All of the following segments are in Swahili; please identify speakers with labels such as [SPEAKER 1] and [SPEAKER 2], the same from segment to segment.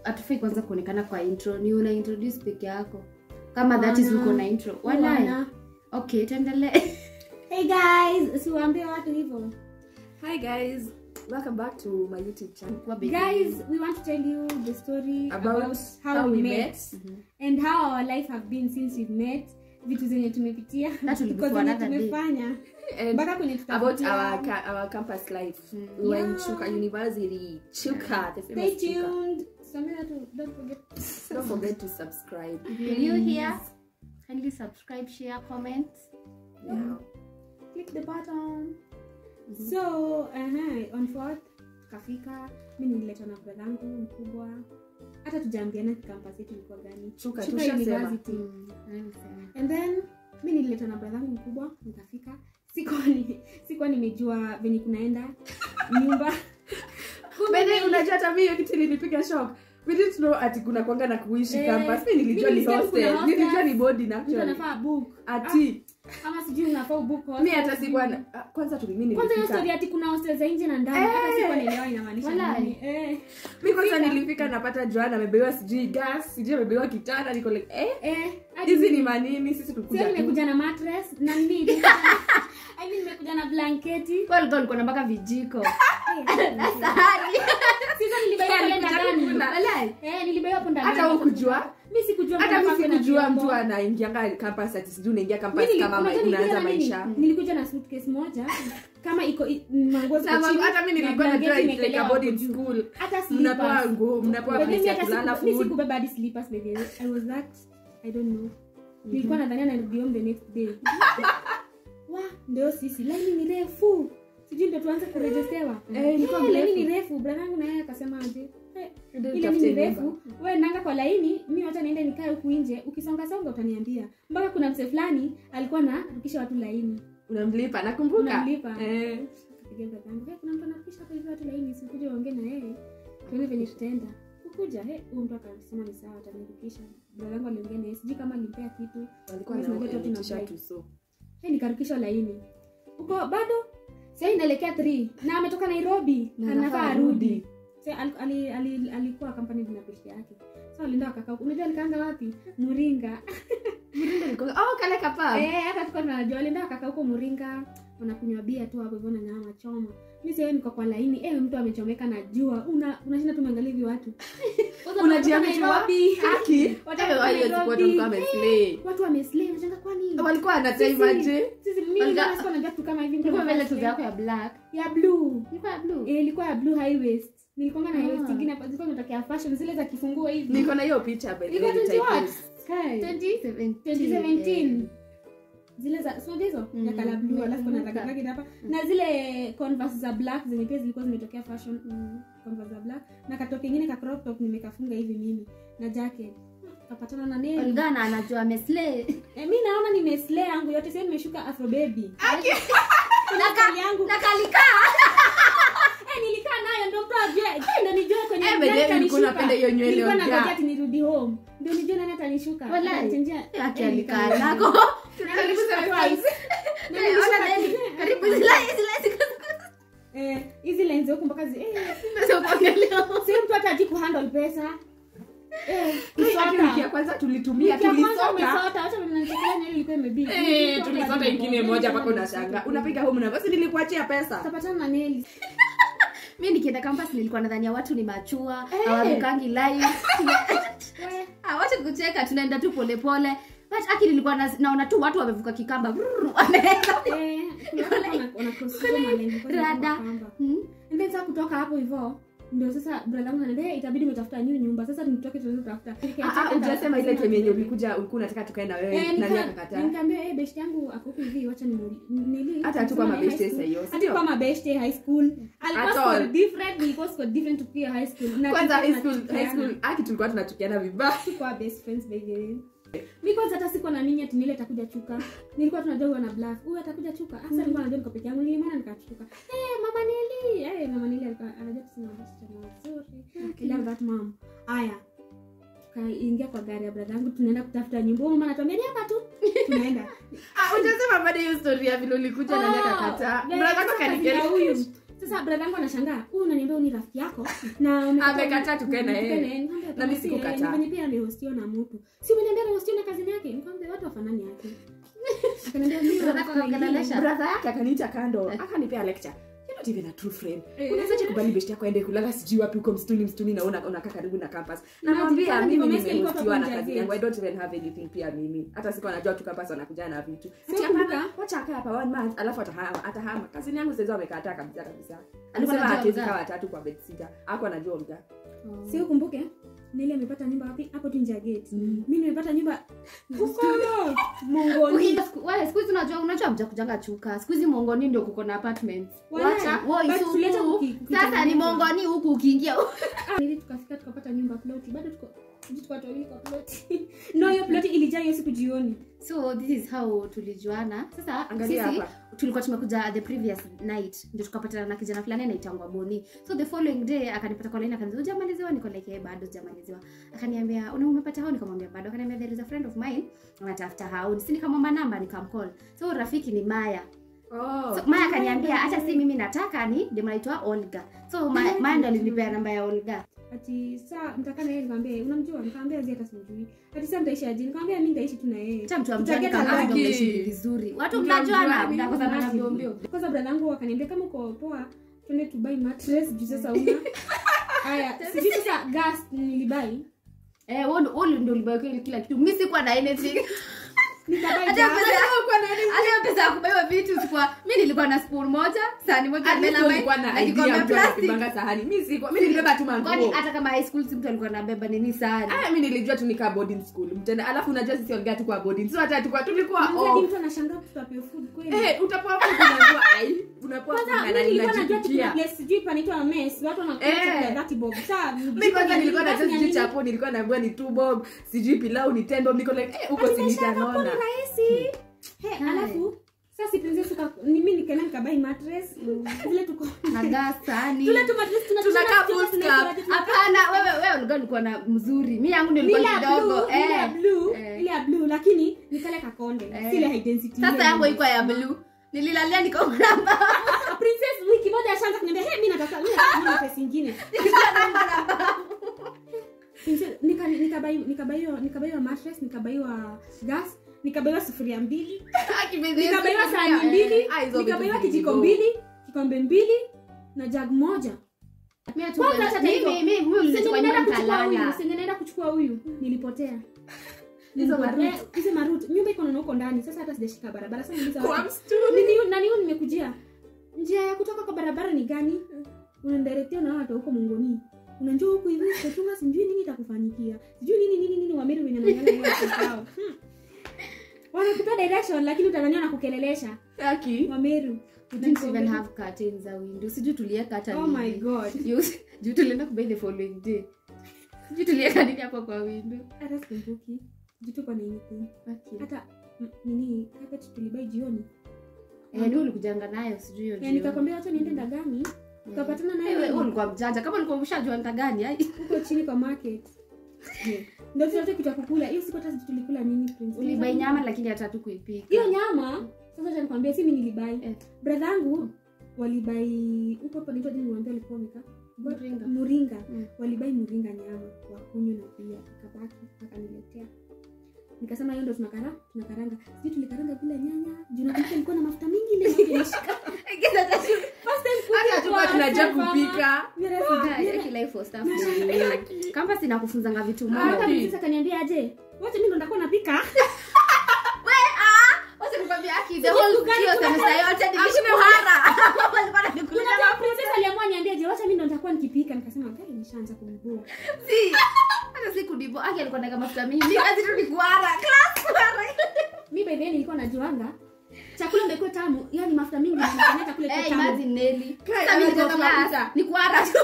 [SPEAKER 1] hatufai kwanza kuonekana kwa intro ni una introduce peke yako kama that is
[SPEAKER 2] Wana.
[SPEAKER 1] uko na intro walai
[SPEAKER 2] Wana.
[SPEAKER 1] okay tuendelee
[SPEAKER 2] hey guys siwaambie watu hivyo
[SPEAKER 3] Hi guys, welcome back to my YouTube channel.
[SPEAKER 1] Kwa baby.
[SPEAKER 2] guys we want to tell you the story
[SPEAKER 3] About
[SPEAKER 2] about, how,
[SPEAKER 3] how
[SPEAKER 2] we,
[SPEAKER 3] we
[SPEAKER 2] met,
[SPEAKER 3] met.
[SPEAKER 2] and how our life have been since we've met vitu zenye tumepitia
[SPEAKER 1] That will be
[SPEAKER 2] because
[SPEAKER 1] for
[SPEAKER 2] zenye
[SPEAKER 1] another day.
[SPEAKER 2] tumefanya
[SPEAKER 3] And
[SPEAKER 2] mpaka kwenye
[SPEAKER 3] about
[SPEAKER 2] tutafikia.
[SPEAKER 3] our ca- our campus life. We were in
[SPEAKER 2] Yeah.
[SPEAKER 3] Chuka University. Chuka, the
[SPEAKER 2] stay
[SPEAKER 3] famous Chuka.
[SPEAKER 2] tuned Samira, tu- don't forget
[SPEAKER 3] Don't forget to subscribe.
[SPEAKER 1] If you're new here kindly subscribe share comment
[SPEAKER 3] Yeah.
[SPEAKER 2] click the button so uh on fourth tukafika mi nililetwa na bradhangu mkubwa hata tujaambiana campus yetu ilikuwa gani
[SPEAKER 3] Chuka,
[SPEAKER 2] Chuka
[SPEAKER 3] tushasema.
[SPEAKER 2] University.
[SPEAKER 1] Mm, nimesema.
[SPEAKER 2] and then mi nililetwa na bradhangu mkubwa nikafika sikuwa ni, sikuwa nimejua venye kunaenda nyumba
[SPEAKER 3] Bene, unajua hata mimi hiyo kitu ilinipiga shock. We didn't know ati kuna kwanga na kuishi
[SPEAKER 2] Eh,
[SPEAKER 3] campus. Mimi nilijua
[SPEAKER 2] mimi
[SPEAKER 3] ni
[SPEAKER 2] nilisikia
[SPEAKER 3] hostel.
[SPEAKER 2] kuna hostel.
[SPEAKER 3] Nilijua ni boarding
[SPEAKER 2] mtu
[SPEAKER 3] actually.
[SPEAKER 2] anafaa book
[SPEAKER 3] Ati
[SPEAKER 2] ama sijui unafaa ubook
[SPEAKER 3] mimi
[SPEAKER 2] hostel,
[SPEAKER 3] hata
[SPEAKER 2] sijui.
[SPEAKER 3] sikuwa na- ah, kwanza tu mimi
[SPEAKER 2] kwanza hiyo story
[SPEAKER 3] nilifika.
[SPEAKER 2] ati kuna hostel za nje na ndani hata
[SPEAKER 3] Eh.
[SPEAKER 2] sikuwa naelewa inamaanisha
[SPEAKER 1] Walai.
[SPEAKER 2] nini eh
[SPEAKER 3] Mimi kwanza nilifika napata Joanna amebewa sijui gas, sijui amebewa kitanda niko like eh
[SPEAKER 2] eh hadi
[SPEAKER 3] hizi ni manini sisi
[SPEAKER 2] Sio
[SPEAKER 3] tulikuja tu.
[SPEAKER 2] nimekuja na mattress na nini I mean nimekuja na blanketi
[SPEAKER 1] Kwa alikuwa alikuwa na mpaka vijiko
[SPEAKER 2] sasa nilibaiwa pale
[SPEAKER 3] Alikuja
[SPEAKER 2] ndani
[SPEAKER 3] kukula.
[SPEAKER 1] Walai.
[SPEAKER 2] eh nilibaiwa hapo ndani
[SPEAKER 3] hata hukujua
[SPEAKER 2] mimi sikujua
[SPEAKER 3] hata
[SPEAKER 2] mpaka
[SPEAKER 3] mimi
[SPEAKER 2] kuna
[SPEAKER 3] sikujua
[SPEAKER 2] vyombo.
[SPEAKER 3] mtu anaingianga campus ati sijui unaingia campus
[SPEAKER 2] Mimi
[SPEAKER 3] kama
[SPEAKER 2] nilikuja-
[SPEAKER 3] ma-
[SPEAKER 2] nilikuja
[SPEAKER 3] unaanza
[SPEAKER 2] na nini?
[SPEAKER 3] maisha
[SPEAKER 2] nilikuja na suitcase moja kama iko i- manguo ziko
[SPEAKER 3] Na ma-
[SPEAKER 2] chini,
[SPEAKER 3] hata mimi
[SPEAKER 2] na
[SPEAKER 3] nilikuwa najua
[SPEAKER 2] blanketi
[SPEAKER 3] it's like a
[SPEAKER 2] imewekelewa
[SPEAKER 3] boarding
[SPEAKER 2] hapo juu.
[SPEAKER 3] school
[SPEAKER 2] hata
[SPEAKER 3] mnapewa
[SPEAKER 2] slippers.
[SPEAKER 3] nguo mnapewa
[SPEAKER 2] But
[SPEAKER 3] place
[SPEAKER 2] mimi
[SPEAKER 3] ya
[SPEAKER 2] hata
[SPEAKER 3] kulala
[SPEAKER 2] siku- mimi
[SPEAKER 3] food
[SPEAKER 2] sikubeba hadi slippers by the way. I was that I don't know nilikuwa nadhania narudi home the next day wa ndio sisi laini ni refu sijui ndio tuanze kurejestewa
[SPEAKER 3] Eh, ilikuwa
[SPEAKER 2] Eh, laini
[SPEAKER 3] mrefu.
[SPEAKER 2] ni refu bradangu naye akasema aje "Eh,
[SPEAKER 3] Ndio
[SPEAKER 2] ile
[SPEAKER 3] utafute
[SPEAKER 2] ni
[SPEAKER 3] nyumba.
[SPEAKER 2] refu we nanga kwa laini mi wacha niende nikae huku nje ukisonga songa utaniambia mpaka kuna mse fulani alikuwa na rukisha watu laini
[SPEAKER 3] unamlipa nakumbuka
[SPEAKER 2] Unamlipa.
[SPEAKER 3] eh
[SPEAKER 2] Kapigia bradangu "Eh, kuna mtu anarukisha hapa hivi watu laini sikuja uongee na yeye tuone venye tutaenda kukuja he huyu mtu akasema ni sawa atanirukisha bradangu aliongea na yeye sijui kama alimpea kitu
[SPEAKER 3] walikuwa
[SPEAKER 2] Yes, najua tu
[SPEAKER 3] na
[SPEAKER 2] tuna
[SPEAKER 3] t-shirt
[SPEAKER 2] fly.
[SPEAKER 3] uso
[SPEAKER 2] he nikarukishwa laini huko bado sai inaelekea 3 na ametoka nairobi
[SPEAKER 3] Na
[SPEAKER 2] anafaa
[SPEAKER 3] anafaa
[SPEAKER 2] arudi
[SPEAKER 3] arudi.
[SPEAKER 2] Sa ali, ali, ali, alikuwa kampani na pesa yake so alienda wakakaa huko. unajua alikaanga wapi muringa
[SPEAKER 3] Mlinda alikuwa oh kale kapa
[SPEAKER 2] Eh, hata tukuwa tunajua alienda wakakaa huko muringa wanakunywa bia tu hapo hivyo na nyama choma mi sasa niko kwa laini eh mtu amechomeka na jua una unashinda tumeangalia hivi watu Kwanza
[SPEAKER 3] unajiamini
[SPEAKER 2] kutoka Nairobi.
[SPEAKER 3] haki
[SPEAKER 2] Watu
[SPEAKER 3] Eh,
[SPEAKER 2] kutoka
[SPEAKER 3] wao hiyo siku watu
[SPEAKER 2] Nairobi.
[SPEAKER 3] walikuwa wameslay
[SPEAKER 2] watu wameslay unashangaa kwani
[SPEAKER 3] walikuwa
[SPEAKER 2] Sisi-
[SPEAKER 3] anataimaje
[SPEAKER 2] sisi mimi
[SPEAKER 1] Walika-
[SPEAKER 2] nilikuwa sikuwa najua tu kama hivi mtu
[SPEAKER 1] Ilikuwa vile
[SPEAKER 2] anafaa
[SPEAKER 1] tu yako ya black
[SPEAKER 2] ya blue
[SPEAKER 1] ilikuwa ya blue
[SPEAKER 2] Eh, ilikuwa ya blue high waist nilikuwa na high waist
[SPEAKER 1] Ah.
[SPEAKER 2] ingine hapa zilikuwa zimetokea fashion zile za kifungua hivi
[SPEAKER 3] niko na hiyo picha by the
[SPEAKER 2] ilikuwa
[SPEAKER 3] way
[SPEAKER 2] 20 what?
[SPEAKER 3] nitaipost.
[SPEAKER 2] Kai.
[SPEAKER 1] 2017
[SPEAKER 2] 2017 zile za sio hizo
[SPEAKER 1] Mm,
[SPEAKER 2] ya kala blue alafu kuna
[SPEAKER 1] nimekumbuka.
[SPEAKER 2] ragiragi hapa na zile converse za black zenye pia zilikuwa zimetokea fashion
[SPEAKER 1] Mm.
[SPEAKER 2] converse za black na katoke ingine ka crop top nimekafunga hivi mimi na jacket kapatana na nail
[SPEAKER 1] Olgana anajua ameslay
[SPEAKER 2] eh, mi naona nimeslay yangu yote sasa nimeshuka afro baby kuna kali yangu
[SPEAKER 1] na kalika
[SPEAKER 2] eh nilikaa nayo ndio mtu ajue eh, ndio nijue kwenye
[SPEAKER 3] Eh,
[SPEAKER 2] nani
[SPEAKER 3] by the way,
[SPEAKER 2] atanishuka.
[SPEAKER 3] ulikuwa unapenda hiyo nywele
[SPEAKER 2] Nilikuwa
[SPEAKER 3] ongea.
[SPEAKER 2] nangoja ati nirudi home ndio nijue nani atanishuka
[SPEAKER 1] Walai.
[SPEAKER 2] Atanichangia-
[SPEAKER 1] yake
[SPEAKER 2] eh,
[SPEAKER 1] alikaa
[SPEAKER 2] nikanishuka.
[SPEAKER 1] nako
[SPEAKER 2] Nikanishuka twice.
[SPEAKER 1] Eh,
[SPEAKER 2] Nikanishuka
[SPEAKER 1] ona nani?
[SPEAKER 2] twice.
[SPEAKER 1] karibu zile zile
[SPEAKER 2] Eh, hizi lenzi huku mpaka zi eh,
[SPEAKER 1] sio kuangalia
[SPEAKER 2] si mtu hata ajui kuhandle pesa eh,
[SPEAKER 3] Lakini wiki ya
[SPEAKER 2] kusota
[SPEAKER 3] kwanza tulitumia
[SPEAKER 2] Wiki ya kwanza
[SPEAKER 3] tulisota
[SPEAKER 2] umesota acha mnanichekelea nywele ilikuwa imebidi
[SPEAKER 3] Eh, tulisota ingine moja mpaka unashanga unapiga home na basi nilikuachia pesa
[SPEAKER 2] kapatana na neli
[SPEAKER 1] mi nikienda campus nilikuwa nadhania watu ni machua
[SPEAKER 2] Eh.
[SPEAKER 1] hawarukangi live
[SPEAKER 2] we
[SPEAKER 1] awache kucheka tunaenda tu polepole but aki nilikuwa na- naona tu watu wamevuka kikamba brrr, wameenda
[SPEAKER 2] eh kuna watu wana- wana cross over malengo kwa sababu
[SPEAKER 1] rada.
[SPEAKER 2] ya kamba.
[SPEAKER 1] Hmm?
[SPEAKER 2] And then sasa kutoka hapo hivyo ndio sasa brother yangu ananiambia "Eh, itabidi umetafuta new nyumba sasa nitoke tuweze kutafuta
[SPEAKER 3] Ah, ah, ujasema ile time yenye ulikuja ulikuwa unataka tukae na wewe
[SPEAKER 2] Eh,
[SPEAKER 3] nani
[SPEAKER 2] nika-
[SPEAKER 3] akakataa
[SPEAKER 2] nikamwambia eh best yangu ako huku hivi wacha nimuli nili
[SPEAKER 3] hata hatukuwa
[SPEAKER 2] nasema, eh,
[SPEAKER 3] mabeshte
[SPEAKER 2] high
[SPEAKER 3] sasa
[SPEAKER 2] school.
[SPEAKER 3] hiyo si
[SPEAKER 2] hata
[SPEAKER 3] ndio
[SPEAKER 2] kwa mabeshte high school alikuwa
[SPEAKER 3] At
[SPEAKER 2] score
[SPEAKER 3] all.
[SPEAKER 2] different nilikuwa score different tukiwa high school na
[SPEAKER 3] kwanza high
[SPEAKER 2] tulikuwa
[SPEAKER 3] school high
[SPEAKER 2] tunachukiana.
[SPEAKER 3] school aki tulikuwa tunatukiana vibaya
[SPEAKER 2] Tulikuwa best friends by the way mi kwanza hata sikuwa na nini ati nile atakuja chuka nilikuwa tunajua huyu ana bluff huyu atakuja chuka hasa nilikuwa najua niko peke yangu nilimwona nikachuka eh mama Neli eh mama Neli alikuwa anajua kusema wasichana wazuri I love that mom aya tukaingia kwa gari ya brother yangu tunaenda kutafuta nyumba Huyu mama anatuambia ni hapa tu tunaenda
[SPEAKER 3] ah ujasema bado hiyo story ya vile ulikuja nani
[SPEAKER 2] Oh,
[SPEAKER 3] akakataa
[SPEAKER 2] yeah,
[SPEAKER 3] brother
[SPEAKER 2] sasa
[SPEAKER 3] yako
[SPEAKER 2] kazi ya
[SPEAKER 3] kanikeri
[SPEAKER 2] huyu sasa brother yangu anashangaa huyu unaniambia huyu ni rafiki yako na umekataa-
[SPEAKER 3] Amekataa tukae na yeye.
[SPEAKER 2] tukae yeye. Nikamwambia,
[SPEAKER 3] Na mimi
[SPEAKER 2] "Hapana, si
[SPEAKER 3] sikukataa."
[SPEAKER 2] yeye, ni venye pia amehostiwa na mtu si umeniambia amehostiwa na kazini yake nikamwambia watu wafanani yake akaniambia mimi
[SPEAKER 1] Unataka
[SPEAKER 2] rafiki wengine.
[SPEAKER 1] kuongelesha?
[SPEAKER 3] brother yake akaniita kando akanipea lecture You're not even a true friend
[SPEAKER 2] Eh.
[SPEAKER 3] unawezaje kubali besti yako aende kulala sijui wapi huko msituni msituni na una- unakaa karibu na campus
[SPEAKER 2] Imagine,
[SPEAKER 3] namwambia
[SPEAKER 2] kama
[SPEAKER 3] mimi
[SPEAKER 2] nimehostiwa
[SPEAKER 3] nimehostiwa na
[SPEAKER 2] hapo
[SPEAKER 3] kazi
[SPEAKER 2] nje
[SPEAKER 3] yangu i don't even have anything pia mimi hata siku anajua tu campus wanakuja na vitu
[SPEAKER 2] Sio
[SPEAKER 3] Ati hapana,
[SPEAKER 2] kumbuka.
[SPEAKER 3] wacha akae hapa one month alafu atahama atahama kazini yangu sasa wamekataa kabisa kabisa
[SPEAKER 1] Alikuwa
[SPEAKER 3] alisema
[SPEAKER 1] anajua
[SPEAKER 3] hatuwezi
[SPEAKER 1] Olga.
[SPEAKER 3] kaa watatu kwa bed sitter hapo anajua Olga
[SPEAKER 2] si ukumbuke nili amepata nyumba wapi hapo tu nje ya gate
[SPEAKER 3] Mm.
[SPEAKER 2] mi nimepata nyumba huko mongoni
[SPEAKER 1] Uki- siku- wale, siku hizi unajua unajua mja kujanga chuka siku hizi mongoni ndio kuko na apartments
[SPEAKER 2] Wale,
[SPEAKER 1] wacha wo
[SPEAKER 2] but
[SPEAKER 1] isuku.
[SPEAKER 2] tuleta kuki-
[SPEAKER 1] sasa ni
[SPEAKER 2] kukitengeneza.
[SPEAKER 1] mongoni huku ukiingia
[SPEAKER 2] ili tukafika tukapata nyumba ploti bado tuko sijui tuko watu wawili kwa ploti no hiyo ploti ilijaa hiyo siku jioni
[SPEAKER 1] so this is how tulijuana sasa
[SPEAKER 3] Angalia
[SPEAKER 1] sisi
[SPEAKER 3] hapa.
[SPEAKER 1] tulikuwa tumekuja the previous night ndio tukapatana na kijana fulani anaitangwa boni so the following day akanipata kwa line akaniambia hujamaliziwa niko like "Eh, bado sijamaliziwa akaniambia una umepata hao nikamwambia bado akaniambia there is a friend of mine anatafuta hao si nikamwomba namba nikamcall so rafiki ni Maya
[SPEAKER 3] oh
[SPEAKER 1] so Maya akaniambia hata si mimi nataka ni ndio anaitwa Olga so Ma- Maya ndo alinipea namba ya Olga
[SPEAKER 2] ati saa mtakaa na yeye nikamwambia unamjua nikamwambia zi hata simjui ati saa mtaishi aje nikamwambia mi nitaishi tu na yeye
[SPEAKER 1] hata mtu amjani
[SPEAKER 2] Tutageta
[SPEAKER 1] kama
[SPEAKER 2] laki.
[SPEAKER 1] ndo mnaishi vizuri watu
[SPEAKER 3] Mnamjua,
[SPEAKER 1] mnajuana
[SPEAKER 3] mimi
[SPEAKER 1] mnakosana na
[SPEAKER 2] Massive.
[SPEAKER 1] vyombio
[SPEAKER 2] kwanza brother yangu akaniambia kama uko poa tuende to buy mattress juu sasa una haya sijui sasa gas nilibai
[SPEAKER 1] eh wewe ndo- wewe ndio ulibaki kila kitu mimi sikuwa na anything
[SPEAKER 2] nikabai
[SPEAKER 1] hata
[SPEAKER 2] gas
[SPEAKER 1] pesa hata pesa ya kubeba vitu sikuwa mimi nilikuwa na spoon moja sahani moja
[SPEAKER 3] At least
[SPEAKER 1] melamine,
[SPEAKER 3] ulikuwa na
[SPEAKER 1] na
[SPEAKER 3] idea
[SPEAKER 1] kikombe
[SPEAKER 3] mtu
[SPEAKER 1] plastic.
[SPEAKER 3] anakipanga sahani mi sikuwa- mi nilibeba tu
[SPEAKER 1] kwani
[SPEAKER 3] manguo
[SPEAKER 1] hata kama high school si mtu alikuwa anabeba nini sahani
[SPEAKER 3] aya mi nilijua tu nikaa boarding school mtenda alafu unajua sisi olga tukwa boarding so hata tukwa tulikuwa
[SPEAKER 2] Mzee
[SPEAKER 3] off.
[SPEAKER 2] mtu anashangaa tutapewa food kweli
[SPEAKER 3] Eh, utapoa food unajua ai unapoa food
[SPEAKER 2] kwanza
[SPEAKER 3] na
[SPEAKER 2] mimi nilikuwa najua tu kuna
[SPEAKER 3] unajipikia
[SPEAKER 2] place sijui panaitwa mess watu wanakula
[SPEAKER 3] Eh.
[SPEAKER 2] chakula ya 30 bob saa
[SPEAKER 3] mi kwanza nilikuwa najua sijui
[SPEAKER 2] nini?
[SPEAKER 3] chapo nilikuwa naambiwa ni two bob sijui pilau ni ten bob niko like eh, huko
[SPEAKER 2] Ati
[SPEAKER 3] si
[SPEAKER 2] maisha yako
[SPEAKER 3] nitanona
[SPEAKER 2] ni rahisi He,
[SPEAKER 1] Hai.
[SPEAKER 2] alafu sasa si princess uka mimi nikaenda nikabai mattress zile tuko
[SPEAKER 1] na gas sahani
[SPEAKER 2] tule tu mattress tuna
[SPEAKER 3] Tunakaa
[SPEAKER 2] tuna-
[SPEAKER 3] full
[SPEAKER 2] tuna-
[SPEAKER 3] stop.
[SPEAKER 2] tuna- tuna-
[SPEAKER 1] hapana wewe wewe ulikuwa ulikuwa na mzuri mimi yangu ndio
[SPEAKER 2] ile
[SPEAKER 1] ilikuwa
[SPEAKER 2] ya blue
[SPEAKER 1] kidogo
[SPEAKER 2] ile ya
[SPEAKER 1] eh
[SPEAKER 2] blue
[SPEAKER 1] Eh.
[SPEAKER 2] ile ya blue lakini nikale kakonde
[SPEAKER 1] Eh.
[SPEAKER 2] si ile high density
[SPEAKER 1] sasa
[SPEAKER 2] ile
[SPEAKER 1] yangu
[SPEAKER 2] ile.
[SPEAKER 1] iko ya blue nililalia nikaona
[SPEAKER 2] Ah, princess wiki moja ashaanza kuniambia hey mimi nataka mimi nataka mattress nyingine Princess, nika nikabai nikabaiwa nikabaiwa mattress nikabaiwa gas nikabaiwa sufuria mbili nikabaiwa sahani mbili nikabaiwa kijiko mbili kikombe mbili na jag moja Kwanza hata hivyo,
[SPEAKER 1] mimi mimi
[SPEAKER 2] Senye
[SPEAKER 1] ulinichukua
[SPEAKER 2] ninaenda
[SPEAKER 1] nyumba
[SPEAKER 2] kuchukua huyu
[SPEAKER 1] nikalala
[SPEAKER 2] senye naenda kuchukua huyu nilipotea
[SPEAKER 3] Hizo
[SPEAKER 2] Nilipotea-
[SPEAKER 3] maroute.
[SPEAKER 2] eh, hizo maroute. nyumba iko na huko ndani sasa hata sijashika barabara sasa nauliza
[SPEAKER 3] kwa
[SPEAKER 2] watu,
[SPEAKER 3] msituni
[SPEAKER 2] "Nini- nani huyu nimekujia njia ya kutoka kwa barabara ni gani unanidirectia na watu huko mongoni unanjua huku hivi kuchunga sijui nini itakufanyikia sijui nini nini nini wameri wenye wananyana hiyo watu wao. Hmm. wanakupea direction lakini utadhania na kukelelesha
[SPEAKER 3] Aki.
[SPEAKER 2] wameru
[SPEAKER 1] We didn't even have curtains za window sijui tulieka hata
[SPEAKER 2] oh my
[SPEAKER 1] nini.
[SPEAKER 2] god
[SPEAKER 1] Juu- juu tulienda kubai the following day sijui tulieka nini hapo kwa window
[SPEAKER 2] hata sikumbuki sijui tuko na anything
[SPEAKER 1] Okay.
[SPEAKER 2] hata mm, nini carpet tulibai jioni
[SPEAKER 1] Eh, ni ulikujanga nayo sijui hiyo
[SPEAKER 2] na
[SPEAKER 1] jioni.
[SPEAKER 2] nikakwambia wacha niende ndagani tukapatana
[SPEAKER 1] Eh, wewe
[SPEAKER 2] naye
[SPEAKER 1] ulikuwa mjanja kama ulikuwa umeshajua ndagani ai
[SPEAKER 2] huko chini kwa market ndio tunachote kitu ya kukula hiyo siku hata sijui tulikula nini Prince.
[SPEAKER 1] ulibai nyama lakini hata tu kuipika
[SPEAKER 2] hiyo nyama sasa acha nikwambia si mimi nilibai
[SPEAKER 1] Eh.
[SPEAKER 2] brother yangu walibai huko hapo ndio jini niwaambia alikuwa wameka
[SPEAKER 1] Muringa.
[SPEAKER 2] muringa
[SPEAKER 1] Mm.
[SPEAKER 2] walibai muringa nyama wakunywa na pia ikabaki akaniletea nikasema hiyo ndo tunakara tunakaranga sijui tulikaranga bila nyanya juu nakumbuka ilikuwa na mafuta mingi ile yote imeshika First time kuja
[SPEAKER 3] hata tukuwa
[SPEAKER 2] kwa
[SPEAKER 3] tunajua
[SPEAKER 2] Alpha
[SPEAKER 3] kupika
[SPEAKER 2] Mira-
[SPEAKER 1] Guys,
[SPEAKER 2] Mira-
[SPEAKER 1] aki life for stuff. kamba sinakufunzanga vitu
[SPEAKER 2] hata
[SPEAKER 1] moja
[SPEAKER 3] Aki.
[SPEAKER 2] princess akaniambia aje wacha mimi ndo nitakuwa napika
[SPEAKER 1] Wacha nikwambie, Aki, the whole hiyo semester yote nilikuhara. Walikuwa wananikulia
[SPEAKER 2] Unajua princess aliamua niambie je wacha mimi ndo nitakuwa nikipika nikasema gari nishaanza kumboa
[SPEAKER 1] Si. hata si kudibo aki alikuwa naeka mafuta mingi mi kazi tu ni kuhara class kuhara
[SPEAKER 2] mi by the way nilikuwa najuanga chakula ndio ikuwe tamu yani mafuta mingi nafanya chakula ikuwe
[SPEAKER 1] Eh,
[SPEAKER 2] tamu
[SPEAKER 1] imagine Nelly.
[SPEAKER 3] Kai,
[SPEAKER 1] Sasa mimi niko
[SPEAKER 3] anajenga
[SPEAKER 1] class,
[SPEAKER 3] mafuta.
[SPEAKER 1] ni kuhara tu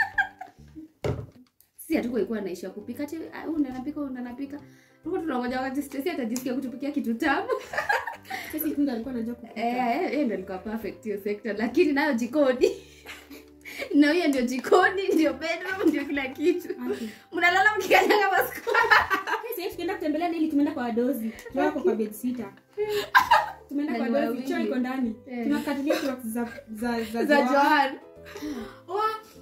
[SPEAKER 1] si hatuko ilikuwa naishia kupika ati ah, huyu ndo anapika huyu ndo anapika tulikuwa tunangoja wakati Stacy atajisikia kutupikia kitu tamu
[SPEAKER 2] sisi tu ndo alikuwa anajua kupika
[SPEAKER 1] eh eh, yeye ndo alikuwa perfect hiyo sector lakini nayo jikoni na hiyo ndio jikoni ndio bedroom ndio kila kitu
[SPEAKER 2] Aki.
[SPEAKER 1] mnalala mkikanyaga masko
[SPEAKER 2] Sasa hivi tukienda kutembelea Nelly tumeenda kwa wadozi tuwako kwa bed sitter tumeenda kwa
[SPEAKER 1] Na ni
[SPEAKER 2] wadozi
[SPEAKER 1] wawili.
[SPEAKER 2] choo iko ndani
[SPEAKER 1] Eh.
[SPEAKER 2] tunakatilia clocks za za za
[SPEAKER 3] za
[SPEAKER 2] Joan.
[SPEAKER 3] Joan. Wa,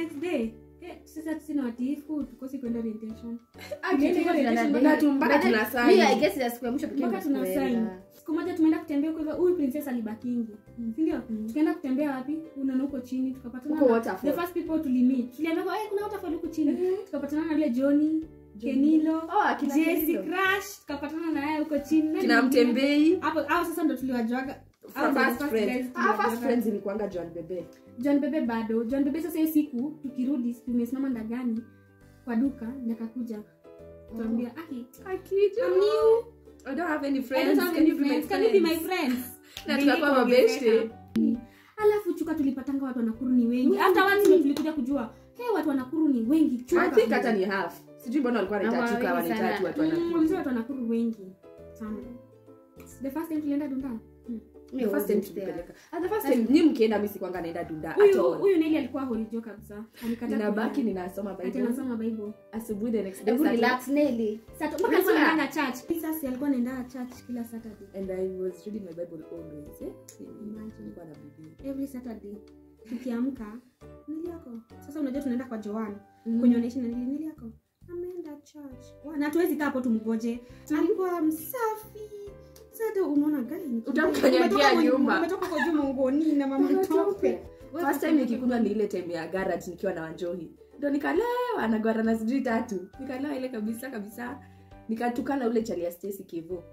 [SPEAKER 2] next day eh, sasa sina watiifu tukosi kwenda orientation
[SPEAKER 3] Aki,
[SPEAKER 2] Tulienda
[SPEAKER 3] tuko
[SPEAKER 2] orientation
[SPEAKER 3] na-
[SPEAKER 2] mpaka-
[SPEAKER 3] tu- mpaka
[SPEAKER 1] But then,
[SPEAKER 3] tuna sign.
[SPEAKER 1] mi, I guess ya siku ya mwisho pekee
[SPEAKER 2] mpaka
[SPEAKER 1] ndio
[SPEAKER 2] tuna
[SPEAKER 1] sikuenda.
[SPEAKER 2] sign siku moja tumeenda kutembea huko hivyo huyu princess alibakingi sindio tukaenda kutembea wapi unaona huko chini tukapatana
[SPEAKER 3] Huko
[SPEAKER 2] na-
[SPEAKER 3] waterfall.
[SPEAKER 2] the first people tulimit tuliambia kwa, "Eh, kuna waterfall huko chini tukapatana na yule Johnny Kenilo
[SPEAKER 3] Oh, akina
[SPEAKER 2] Jesse
[SPEAKER 3] Kenilo.
[SPEAKER 2] Crash tukapatana na yeye huko chini Nani
[SPEAKER 3] kina
[SPEAKER 2] mwingine?
[SPEAKER 3] mtembei
[SPEAKER 2] hapo au sasa ndo tuliwajuaga
[SPEAKER 3] From
[SPEAKER 2] Hao ndo the
[SPEAKER 3] first
[SPEAKER 2] first
[SPEAKER 3] friends.
[SPEAKER 2] guys
[SPEAKER 3] Ah, first
[SPEAKER 2] tuliwajuaga.
[SPEAKER 3] friends ilikuanga John Bebe.
[SPEAKER 2] john bebe bado john bebe sasa hiyo siku tukirudi tumesimama ndagani kwa duka nakakuja tuambia aki
[SPEAKER 3] Akija.
[SPEAKER 2] I'm new.
[SPEAKER 3] I don't have any
[SPEAKER 2] I
[SPEAKER 3] friends.
[SPEAKER 2] don't have
[SPEAKER 3] Can
[SPEAKER 2] any
[SPEAKER 3] you be my
[SPEAKER 2] friends. Can you be my
[SPEAKER 3] friends?
[SPEAKER 2] friends?
[SPEAKER 3] Na
[SPEAKER 2] Ndio
[SPEAKER 3] tukakuwa
[SPEAKER 2] ikaongezeka.
[SPEAKER 3] mabeshte.
[SPEAKER 2] alafu chuka tulipatanga watu wanakuru ni wengi hata watu ndio tulikuja kujua hey, watu wanakuru ni wengi
[SPEAKER 3] I
[SPEAKER 2] chuka
[SPEAKER 3] think hata ni half. Sijui mbona walikuwa
[SPEAKER 1] Hawa
[SPEAKER 3] wanaitachuka
[SPEAKER 1] wengi sana.
[SPEAKER 3] wanaitatu watu
[SPEAKER 2] Mm,
[SPEAKER 3] wanakuja.
[SPEAKER 2] wamesema watu wanakuru wengi sana the first time tulienda dunda
[SPEAKER 1] Mi
[SPEAKER 3] The first time
[SPEAKER 1] wasn't there.
[SPEAKER 3] tulipeleka. Ah, the first time nyi mkienda mi sikuanga naenda dunda at
[SPEAKER 2] huyu
[SPEAKER 3] all.
[SPEAKER 2] huyu neli alikuwa holijo kabisa Alikataa
[SPEAKER 3] ninabaki
[SPEAKER 2] kuenda.
[SPEAKER 3] ninasoma
[SPEAKER 2] Ati
[SPEAKER 3] bible
[SPEAKER 2] anasoma bible
[SPEAKER 3] asubuhi the next day
[SPEAKER 1] Hebu
[SPEAKER 3] Saturday,
[SPEAKER 1] relax, Nelly.
[SPEAKER 2] Sato- mpaka
[SPEAKER 3] Unajua-
[SPEAKER 2] alikuwa anaenda church sasa alikuwa anaenda church kila saturday
[SPEAKER 3] and i was reading my bible always eh?
[SPEAKER 2] Imagine.
[SPEAKER 3] Nilikuwa na bidii.
[SPEAKER 2] every saturday tukiamka nili yako sasa unajua tunaenda kwa joan
[SPEAKER 3] Mm.
[SPEAKER 2] kwenye unaishi na nili nili yako ameenda church Wa- na hatuwezi kaa hapo tumgoje alikuwa msafi sasa unaona gani
[SPEAKER 3] Utamkanyagia nyumba.
[SPEAKER 2] umetoka kwa juma ngoni na mama tope
[SPEAKER 3] first time nikikunywa ni ile time ya garage nikiwa na wanjohi ndo nikalewa nagwara na sijui tatu nikalewa ile kabisa kabisa nikatukana ule chali ya Stacy kivo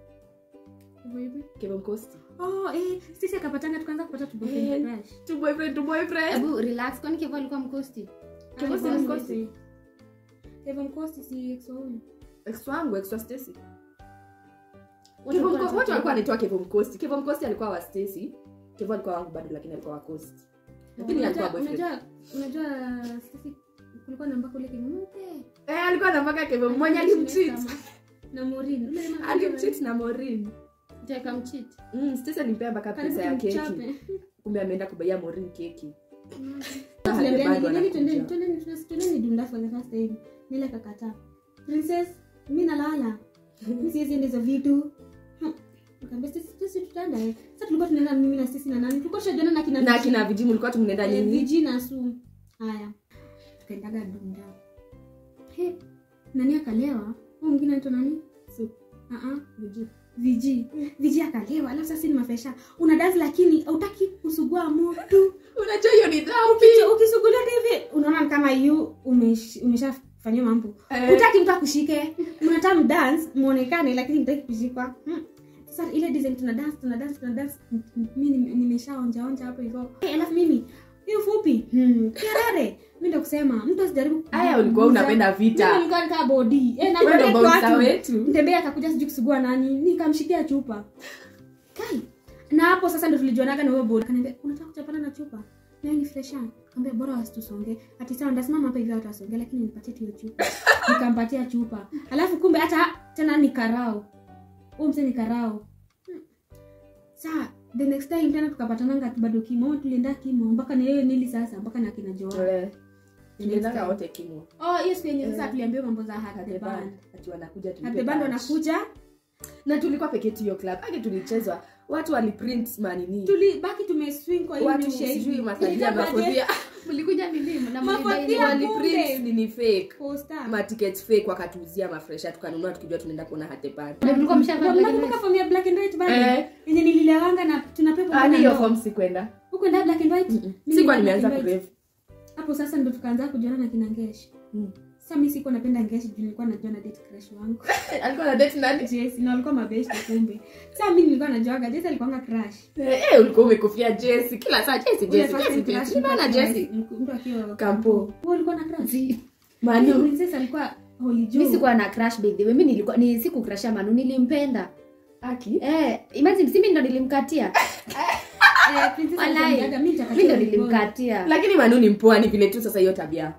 [SPEAKER 3] kivo mkosti
[SPEAKER 2] oh eh sisi akapatana tukaanza kupata tu boyfriend
[SPEAKER 3] Eh.
[SPEAKER 2] crush
[SPEAKER 3] tu boyfriend tu boyfriend
[SPEAKER 1] Hebu relax, kwani Kevo alikuwa mkosti?
[SPEAKER 3] Kevo si
[SPEAKER 2] Alikuwa
[SPEAKER 3] mkosi?
[SPEAKER 2] mkosi. Kevo mkosi si ex wa huyu
[SPEAKER 3] ex wangu ex wa Stacy
[SPEAKER 1] Wote
[SPEAKER 3] Kevo
[SPEAKER 1] walikuwa
[SPEAKER 3] Mko- wote walikuwa
[SPEAKER 1] wanatoka-
[SPEAKER 3] wanaitwa kevo mkosti kevo mkosti alikuwa wa Stacy kevo alikuwa wangu bado lakini alikuwa wa coast lakini alikuwa
[SPEAKER 2] Unajua-
[SPEAKER 3] boyfriend
[SPEAKER 2] unajua unajua sisi kulikuwa na mpaka ule kimumpe
[SPEAKER 3] eh alikuwa anapaka kevo mmoja alimcheat
[SPEAKER 2] na Maureen ule jamaa-
[SPEAKER 3] alimcheat na Maureen
[SPEAKER 1] Mtaka mcheat.
[SPEAKER 3] mm Stacy alimpea mpaka
[SPEAKER 2] Karibu
[SPEAKER 3] pesa ya keki
[SPEAKER 2] tumchape.
[SPEAKER 3] kumbe ameenda kubaia Maureen keki
[SPEAKER 2] Tuliambiana,
[SPEAKER 3] bado
[SPEAKER 2] "Nini, twendeni-
[SPEAKER 3] anakuja.
[SPEAKER 2] twendeni- twendeni- twendeni dunda for the first time." Nile akakataa. princess mi nalala mi siwezi enda hizo vitu Hmm. Nikamwambia, "Sisi- sisi tutaenda eh." Sasa tulikuwa tunaenda mimi na sisi na nani tulikuwa tushajana na kina
[SPEAKER 3] na
[SPEAKER 2] Viji.
[SPEAKER 3] kina viji mlikuwa tumnaenda
[SPEAKER 2] Eh,
[SPEAKER 3] nini
[SPEAKER 2] viji na su haya tukaendaga dunda He, nani akalewa huyu mwingine anaitwa nani
[SPEAKER 3] Su.
[SPEAKER 2] Ah, ah.
[SPEAKER 3] Viji.
[SPEAKER 2] viji viji akalewa alafu sasa ni mafesha una dazi lakini hautaki kusugua moto
[SPEAKER 3] unajua hiyo ni dhambi
[SPEAKER 2] Ukicho- ukisugulia hivi unaona ni kama yu umesh- umeshafanyia mambo
[SPEAKER 3] Eh.
[SPEAKER 2] utaki mtu akushike mnataka mdance muonekane lakini mtaki kushikwa Hmm. sasa ile design tuna dance tuna dance tuna dance M- m- mi nime- nimeshaonja onja hapo hivyo Eh, alafu mimi hiyo fupi hmm. kerere mi ndo kusema mtu asijaribu
[SPEAKER 3] aya ulikuwa unapenda
[SPEAKER 2] Mimi
[SPEAKER 3] vita
[SPEAKER 2] nilikuwa nikaa body eh, na
[SPEAKER 3] Wewe ndo
[SPEAKER 2] connect
[SPEAKER 3] bouncer
[SPEAKER 2] watu.
[SPEAKER 3] wetu
[SPEAKER 2] mtembea akakuja sijui kusugua nani nikamshikia chupa kai na hapo sasa ndo tulijuanaga na huyo bodi kaniambia unataka kuchapana na chupa nayo ni fresh kaambia bora wasitusonge ati sawa ndasimama hapa hivi watu wasonge lakini nipatie tu hiyo chupa nikampatia chupa alafu kumbe hata tena ni karao huyu mse ni karao Hmm. saa the next time tena tukapatananga tu bado kimo tulienda kimo mpaka na yeye nili sasa mpaka na kina joa
[SPEAKER 3] Eh, tuliendanga wote kimo
[SPEAKER 2] oh hiyo siku yenye sasa
[SPEAKER 3] Eh.
[SPEAKER 2] tuliambiwa mambo za
[SPEAKER 3] At the
[SPEAKER 2] hathe band
[SPEAKER 3] band. Ati wanakuja tulipe
[SPEAKER 2] hathe band
[SPEAKER 3] lunch.
[SPEAKER 2] wanakuja
[SPEAKER 3] na tulikuwa peke yetu hiyo club ake tulichezwa watu waliprint manini
[SPEAKER 2] tulibaki tumeswing kwa hii
[SPEAKER 3] watu
[SPEAKER 2] mishe hivi.
[SPEAKER 3] sijui masalia
[SPEAKER 2] Ilitakuwaje?
[SPEAKER 3] mafodhia
[SPEAKER 1] mlikuja nini na
[SPEAKER 2] Mafadhia
[SPEAKER 1] mlibaini-
[SPEAKER 2] Wali-
[SPEAKER 3] waliprint nini fake
[SPEAKER 2] Poster.
[SPEAKER 3] matickets fake wakatuuzia mafresha tukanunua tukijua tunaenda kuona hatepani
[SPEAKER 1] Na mlikuwa mshavaa
[SPEAKER 2] Ndio
[SPEAKER 1] black and
[SPEAKER 2] mnakumbuka
[SPEAKER 1] white?
[SPEAKER 2] form ya black and white bado?
[SPEAKER 3] Eh.
[SPEAKER 2] yenye nililewanga na tunapepa
[SPEAKER 3] ani hiyo form sikwenda
[SPEAKER 2] huko ndio black and white Mimi
[SPEAKER 3] sikuwa
[SPEAKER 2] nilikuwa
[SPEAKER 3] nimeanza
[SPEAKER 2] black and white.
[SPEAKER 3] kurevu
[SPEAKER 2] hapo sasa ndo tukaanza kujuana na kina ngesh
[SPEAKER 3] Mm.
[SPEAKER 2] sasa mi sikuwa napenda ngesh juu nilikuwa najua na date crush wangu
[SPEAKER 3] alikuwa na date nani
[SPEAKER 2] Jess na walikuwa mabeshte kumbe sasa mi nilikuwa najuaga Jess alikuanga crush
[SPEAKER 3] Eh, eh, ulikuwa umekufia Jesse kila saa Jesse
[SPEAKER 2] Ule
[SPEAKER 3] Jesse
[SPEAKER 2] first
[SPEAKER 3] Jesse
[SPEAKER 2] time
[SPEAKER 3] Jesse
[SPEAKER 2] crush,
[SPEAKER 3] Nimeona
[SPEAKER 2] mtu akiwa-
[SPEAKER 3] Jesse
[SPEAKER 2] mtu akiwa
[SPEAKER 3] Kampo.
[SPEAKER 2] Wewe ulikuwa na crush
[SPEAKER 1] Zi-
[SPEAKER 3] Manu
[SPEAKER 2] princess alikuwa holy
[SPEAKER 1] mi
[SPEAKER 2] Joe.
[SPEAKER 1] sikuwa na crush by the way mi nilikuwa ni sikukrasha manu nilimpenda
[SPEAKER 3] aki
[SPEAKER 1] eh imagine si mi ndo nilimkatia
[SPEAKER 2] Eh, princess
[SPEAKER 1] Walai.
[SPEAKER 2] aliniambiaga, mi
[SPEAKER 1] mi
[SPEAKER 2] nitakatia
[SPEAKER 1] ndo
[SPEAKER 2] boy.
[SPEAKER 1] nilimkatia
[SPEAKER 3] lakini Manu ni mpwani vile tu sasa hiyo tabia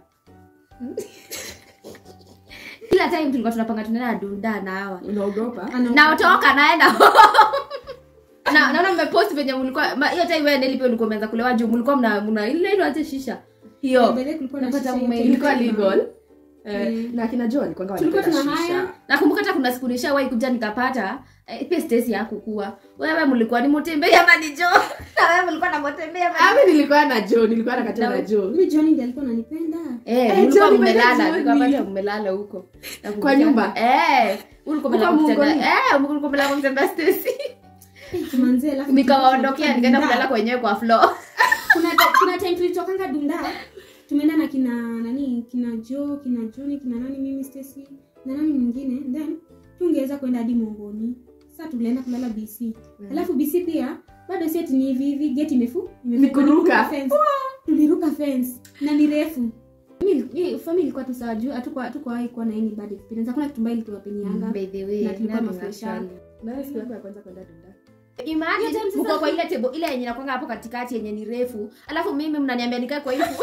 [SPEAKER 1] kila time tulikuwa tunapanga tunaenda dunda na hawa
[SPEAKER 3] unaogopa
[SPEAKER 2] Ana-
[SPEAKER 1] naotoka naenda na naona mmepost venye mlikuwa ma- hiyo time wewe nilipe ulikuwa umeanza kulewa juu mlikuwa mna mna ile ile aje shisha hiyo
[SPEAKER 2] Mbele kulikuwa na
[SPEAKER 1] Napata
[SPEAKER 2] shisha
[SPEAKER 1] mume-
[SPEAKER 2] yote.
[SPEAKER 3] ilikuwa legal Eh, na akina jo alikuanga
[SPEAKER 2] Tulikuwa
[SPEAKER 3] wanapenda
[SPEAKER 2] tuna
[SPEAKER 3] shisha.
[SPEAKER 2] haya.
[SPEAKER 1] nakumbuka hata kuna siku nishawahi kuja nikapata eh, pia stesi yakukua wewe mlikuwa ni motembei ama ni jo na wewe mlikuwa na motembei ama
[SPEAKER 3] Ah, mi nilikuwa na jo nilikuwa nakatia na
[SPEAKER 1] Na-
[SPEAKER 3] jo
[SPEAKER 2] Mimi Johnny ndiye alikuwa ananipenda.
[SPEAKER 1] Eh,
[SPEAKER 3] Eh,
[SPEAKER 1] mlikuwa
[SPEAKER 3] Johnny
[SPEAKER 1] mmelala,
[SPEAKER 3] Johnny.
[SPEAKER 1] mlikuwa pale mmelala huko. Nakumbuka.
[SPEAKER 3] Kwa nyumba?
[SPEAKER 1] Eh, ulikuwa mmelala
[SPEAKER 3] Huko
[SPEAKER 1] kumtembea.
[SPEAKER 3] Mungoni?
[SPEAKER 1] Eh, mlikuwa mmelala kumtembea Stacy.
[SPEAKER 2] Manze alafu
[SPEAKER 1] Nikawaondokea nikaenda
[SPEAKER 2] Dunda.
[SPEAKER 1] kulala kwenyewe kwa floor.
[SPEAKER 2] kuna ta- kuna time tulitokanga dunda tumeenda na kina nani kina jo kina joni kina nani mimi stacy na nani mwingine then tungeweza kwenda hadi mongoni sasa tulienda kulala bc alafu bc pia bado si ati ni hivi hivi geti imefu imefu-
[SPEAKER 3] Ni kuruka.
[SPEAKER 2] fence. tuliruka fence na ni refu Mimi- mimi- family ilikuwa tu sawa juu hatukuwa hatukuwahi kuwa na any bad experience hakuna kitu mbaya ilituwapenianga
[SPEAKER 1] By the way,
[SPEAKER 2] Na tulikuwa
[SPEAKER 1] nani
[SPEAKER 2] mafresha.
[SPEAKER 1] actually?
[SPEAKER 3] Nayo siku yako ya kwanza kwenda dunda
[SPEAKER 1] Imagine
[SPEAKER 2] Hiyo time
[SPEAKER 1] mko
[SPEAKER 2] sasa-
[SPEAKER 1] kwa ile table ile yenye inakwanga hapo katikati yenye ni refu. Alafu mimi mnaniambia nikae kwa hiyo.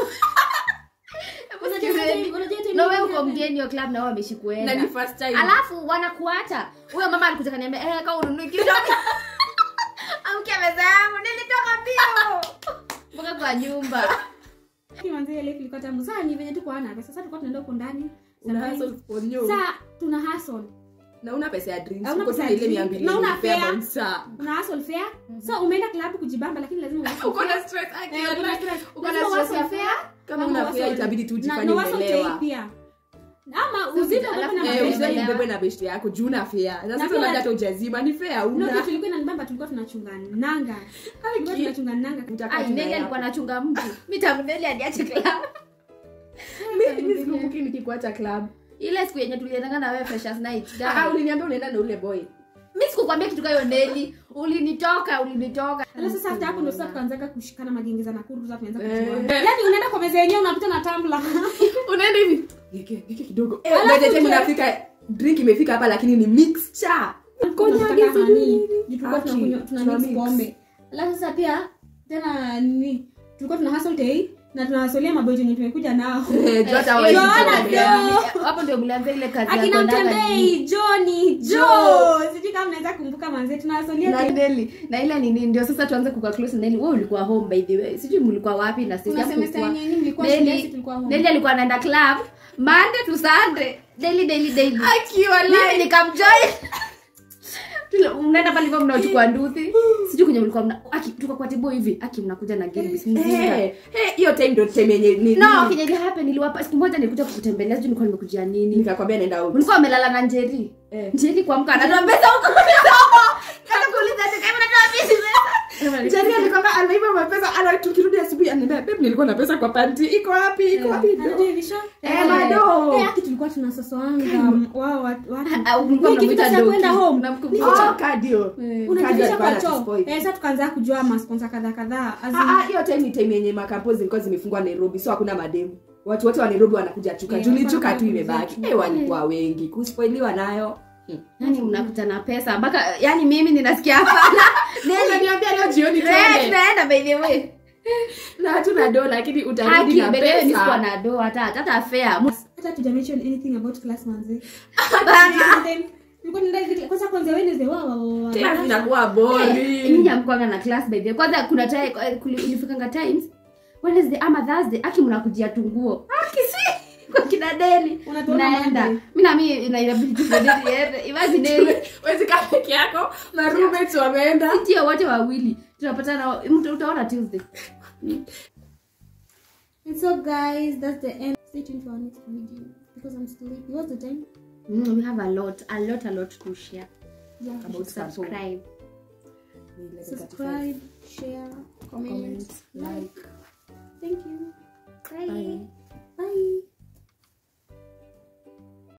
[SPEAKER 2] Unajua time- unajua time
[SPEAKER 1] Na wewe
[SPEAKER 2] nyingine-
[SPEAKER 1] uko mgeni wa club na wao wameshikuenda.
[SPEAKER 3] na ni first time
[SPEAKER 1] alafu wanakuacha huyo mama alikuja kaniambia eh, kama ununui kitu amke meza yangu nilitoka mbio mpaka kwa nyumba
[SPEAKER 2] Manze, ile ilikuwa tamu sana ni venye tuko ana pesa sasa tulikuwa tunaenda huko ndani
[SPEAKER 3] una
[SPEAKER 2] Surprise.
[SPEAKER 3] hustle for you.
[SPEAKER 2] Sa tuna hustle
[SPEAKER 3] na una pesa ya drinks
[SPEAKER 2] Hauna
[SPEAKER 3] uko
[SPEAKER 2] pesa
[SPEAKER 3] tu
[SPEAKER 2] ya
[SPEAKER 3] ile mia
[SPEAKER 2] drink.
[SPEAKER 3] mbili
[SPEAKER 2] Na una
[SPEAKER 3] ulipea
[SPEAKER 2] fare.
[SPEAKER 3] bouncer.
[SPEAKER 2] una hustle fair so umeenda club kujibamba lakini lazima uhustle
[SPEAKER 3] uko
[SPEAKER 2] fair.
[SPEAKER 3] na stress aki,
[SPEAKER 2] Eh, uko na
[SPEAKER 3] like,
[SPEAKER 2] stress.
[SPEAKER 3] uko na
[SPEAKER 2] Lazima
[SPEAKER 3] stress ya
[SPEAKER 2] uhustle fair,
[SPEAKER 3] kama
[SPEAKER 2] ama
[SPEAKER 3] una fare
[SPEAKER 2] uhustle-
[SPEAKER 3] itabidi tu
[SPEAKER 2] na-
[SPEAKER 3] ujifanye
[SPEAKER 2] na uhustle
[SPEAKER 3] umelewa
[SPEAKER 2] take pia ama
[SPEAKER 1] Sasa
[SPEAKER 2] uzito
[SPEAKER 1] alafu
[SPEAKER 2] ubebe na
[SPEAKER 1] Eh,
[SPEAKER 3] Eh,
[SPEAKER 2] mabegi.
[SPEAKER 1] uzito-
[SPEAKER 3] uzeni ubebwe na beshte yako juu na fare na
[SPEAKER 2] Na
[SPEAKER 3] sasa
[SPEAKER 2] pia-
[SPEAKER 3] labda hata ujazima ni fare
[SPEAKER 2] No,
[SPEAKER 3] una
[SPEAKER 2] kitu ilikuwa inanibamba tulikuwa tunachunga nanga tulikuwa tunachunga nanga
[SPEAKER 3] Utakaa
[SPEAKER 1] Ai,
[SPEAKER 3] tu na
[SPEAKER 1] Neli
[SPEAKER 3] yako.
[SPEAKER 1] alikuwa anachunga mtu mi tangu Neli aliache club
[SPEAKER 3] Mi- mi sikumbuki nikikuacha club
[SPEAKER 1] ile siku yenye tuliendanga na wewe freshers night
[SPEAKER 3] Ah,
[SPEAKER 1] gani
[SPEAKER 3] uliniambia unaenda na ule boy
[SPEAKER 1] mi sikukwambia kitu kayo Neli ulinitoka ulinitoka
[SPEAKER 2] alafu sasa after hapo ndo sasa tukaanzaga kushikana magenge za nakuru sasa tunaanza
[SPEAKER 3] Eh.
[SPEAKER 2] kujuana yani unaenda kwa meza yenyewe unapita na tumbler
[SPEAKER 3] unaenda hivi Nike- nike kidogo Eh,
[SPEAKER 2] Alafu
[SPEAKER 3] by the time
[SPEAKER 2] tuna-
[SPEAKER 3] unafika drink imefika hapa lakini ni mixture Konyagi
[SPEAKER 2] Tunataka
[SPEAKER 3] sijui
[SPEAKER 2] honey.
[SPEAKER 3] nini.
[SPEAKER 2] Juu tulikuwa
[SPEAKER 3] Aki,
[SPEAKER 2] tunakunywa- tuna
[SPEAKER 3] tuna
[SPEAKER 2] mix
[SPEAKER 3] mix.
[SPEAKER 2] pombe alafu sasa pia tena ni tulikuwa tuna hustle day na tunawasolia maboy yenye tumekuja nao
[SPEAKER 3] Eh, juu hata
[SPEAKER 1] Eh,
[SPEAKER 3] hawezi
[SPEAKER 2] Joana,
[SPEAKER 3] kutembea.
[SPEAKER 2] Jo.
[SPEAKER 1] hapo ndio mlianza ile kazi ya
[SPEAKER 2] akina
[SPEAKER 1] kuendanga
[SPEAKER 2] mtembei joni jo sijui kama mnaweza kumbuka manze tunawasolia
[SPEAKER 1] na Neli na ile nini ndio sasa tuanze kuka close na Neli wewe ulikuwa home by the way sijui mlikuwa wapi na sisi
[SPEAKER 2] kuna
[SPEAKER 1] hapo
[SPEAKER 2] semester
[SPEAKER 1] kulikuwa-
[SPEAKER 2] yenye mlikuwa
[SPEAKER 1] Neli-
[SPEAKER 2] shule sisi tulikuwa home
[SPEAKER 1] Neli alikuwa anaenda club Monday to Sunday daily daily daily
[SPEAKER 3] Akiwa
[SPEAKER 1] mimi
[SPEAKER 3] live.
[SPEAKER 1] nikamjoin Tule- mnaenda pale hivyo mnachukua nduthi sijui kwenye mlikuwa mna aki tuko kwa tibo hivi aki mnakuja na Gilbis mzinga
[SPEAKER 3] Eh, eh, hiyo time ndo time yenye ni-
[SPEAKER 1] no
[SPEAKER 3] ni-
[SPEAKER 1] kenye ili happen niliwapa siku moja nilikuja kukutembelea sijui nilikuwa nimekujia nini
[SPEAKER 3] nikakwambia naenda out.
[SPEAKER 1] mlikuwa wamelala na Njeri
[SPEAKER 3] Eh.
[SPEAKER 1] Njeri kuamka anatoa pesa huko huko hata kuuliza ati kama natoa pesa
[SPEAKER 3] Jerry alikwambia anaiba mapesa ana tukirudi asubuhi ananiambia babe nilikuwa na pesa kwa panti iko wapi iko wapi
[SPEAKER 2] Anajua hivi show?
[SPEAKER 3] Eh, bado.
[SPEAKER 2] Eh, aki tulikuwa tunasosoanga wao watu watu.
[SPEAKER 1] Ah, mlikuwa
[SPEAKER 2] Mimi
[SPEAKER 1] mnamuita
[SPEAKER 2] kitu cha
[SPEAKER 1] Doki.
[SPEAKER 2] kwenda home.
[SPEAKER 1] Mnamkumbuka?
[SPEAKER 3] Oh, kadio
[SPEAKER 2] unajificha
[SPEAKER 3] alikuwa
[SPEAKER 2] kwa choo
[SPEAKER 3] anatuspoi.
[SPEAKER 2] eh, sasa tukaanza kujua masponsa kadhaa kadhaa As in-
[SPEAKER 3] Ah, ah, hiyo time ni time yenye makampo zilikuwa zimefungwa nairobi so hakuna mademu watu wote wa nairobi wanakuja chuka
[SPEAKER 2] Eh,
[SPEAKER 3] julichuka tu
[SPEAKER 2] wanakuja
[SPEAKER 3] imebaki
[SPEAKER 2] chuka.
[SPEAKER 3] eh, walikuwa wengi kuspoiliwa nayo
[SPEAKER 1] yani mnakuta na pesa mpaka yani mimi ninasikia hapana Neli,
[SPEAKER 3] unaniambia leo jioni
[SPEAKER 1] eh,
[SPEAKER 3] tuende
[SPEAKER 1] tunaenda by the way
[SPEAKER 3] na hatuna do lakini utarudi
[SPEAKER 1] haki
[SPEAKER 3] na
[SPEAKER 1] by the way nisikuwa
[SPEAKER 3] pesa
[SPEAKER 1] na do hata hata fair
[SPEAKER 2] hata tuja mention anything about class manze
[SPEAKER 1] Bana.
[SPEAKER 2] And then, tulikuwa tunaenda hivi- kwanza kwanza Wednesday wa wa wa wa
[SPEAKER 3] tena zinakuwa
[SPEAKER 1] Eh,
[SPEAKER 3] boli
[SPEAKER 1] nyinyi hamkuanga na class by the way kwanza kuna time eh, kuli- ilifikanga times Wednesday ama Thursday aki mnakujia tunguo aki si kwa kina Deli
[SPEAKER 2] Unatuona
[SPEAKER 1] naenda
[SPEAKER 2] Monday.
[SPEAKER 1] mimi na mimi ina inabidi tu Deli iende imagine Deli
[SPEAKER 3] wezi kaa peke yako na roommates wameenda
[SPEAKER 1] ndio wote wawili tunapatana mtu utaona Tuesday
[SPEAKER 2] and so guys that's the end stay tuned for our next video because i'm sleepy what's the time
[SPEAKER 1] mm, we have a lot a lot a lot to share
[SPEAKER 2] yeah
[SPEAKER 3] About
[SPEAKER 1] subscribe
[SPEAKER 2] subscribe share comment,
[SPEAKER 3] comment like
[SPEAKER 2] thank you
[SPEAKER 1] bye.
[SPEAKER 3] bye
[SPEAKER 2] bye